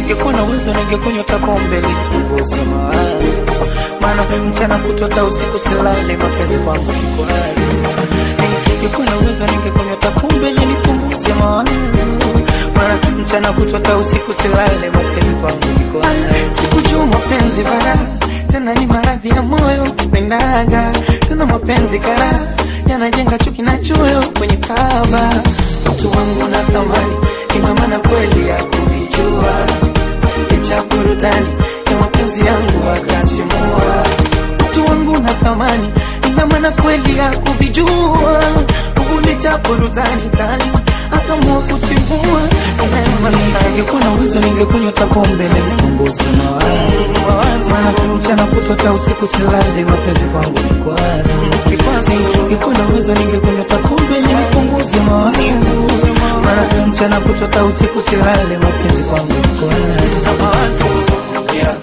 ningekuwa na uwezo ningekunywa hata pombe nipunguze mawazo, maana mchana kutota usiku silale, mapenzi kwangu kikwazo. Ningekuwa na uwezo ningekunywa hata pombe ili nipunguze mawazo, maana mchana kutota usiku silale, mapenzi kwangu kikwazo. Sikujua mapenzi bara tena ni maradhi ya moyo kupendaga, tena mapenzi kara yanajenga chuki na choyo kwenye kaba. Mtu wangu na thamani, ina maana kweli ya kuvijua, licha burudani ya mapenzi yangu akasimua. Mtu wangu na thamani, ina maana kweli ya kuvijua, licha burudani tani akamua kutimua. Ningekuwa na uwezo ningekunywa hata pombe ili nipunguze mawazo, maana mchana kutwa hata usiku silale, mapenzi kwangu kikwazo. Ningekuwa na uwezo ningekunywa hata pombe ili nipunguze mawazo, maana mchana kutwa hata usiku silale, mapenzi kwangu kikwazo. Yeah.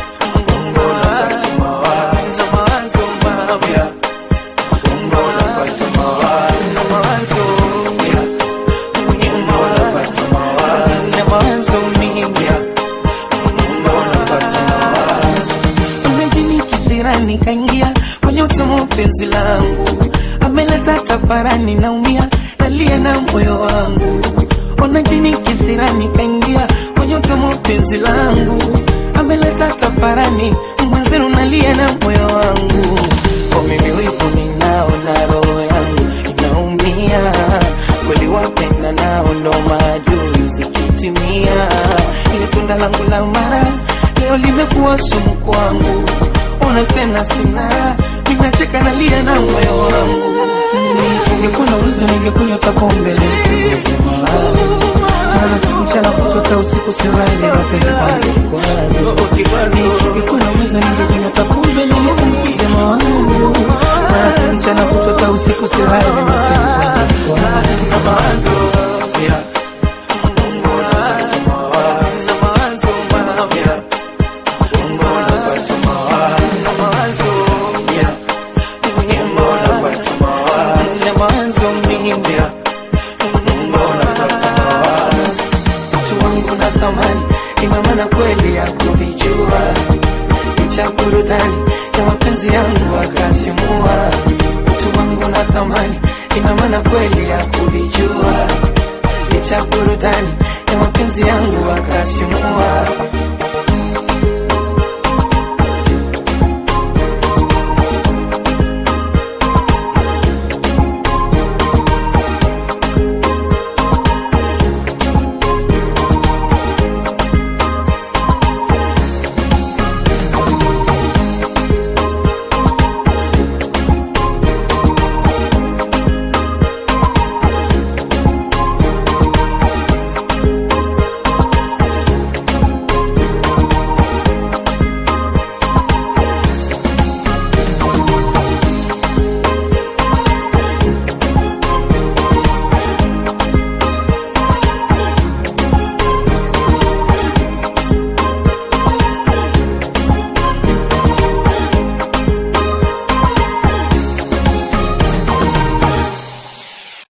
Kisirani kaingia kwenye usomo penzi langu, ameleta tafarani, naumia nalia na moyo wangu. Ona jini kisirani kaingia kwenye usomo penzi langu, ameleta tafarani, mwenzenu nalia na moyo wangu. Kwa mimi wivu ninao na roho yangu inaumia, kweli wapenda nao ndo maadui zikitimia. Ile tunda langu la mara leo limekuwa sumu kwangu, ona tena sina, ninacheka nalia na moyo wangu. Ningekuwa na uwezo ningekunywa hata pombe nipunguze mawazo, maana mchana kutota usiku silale, mapenzi kwangu kikwazo. Ningekuwa na uwezo ningekunywa hata pombe nipunguze mawazo, maana mchana kutota usiku silale, mapenzi kwangu kikwazo. Mtu wangu na thamani, ina maana kweli ya kuvijua, licha burudani ya mapenzi yangu akasimua. Mtu wangu na thamani, ina maana kweli ya kuvijua, licha burudani ya mapenzi yangu akasimua.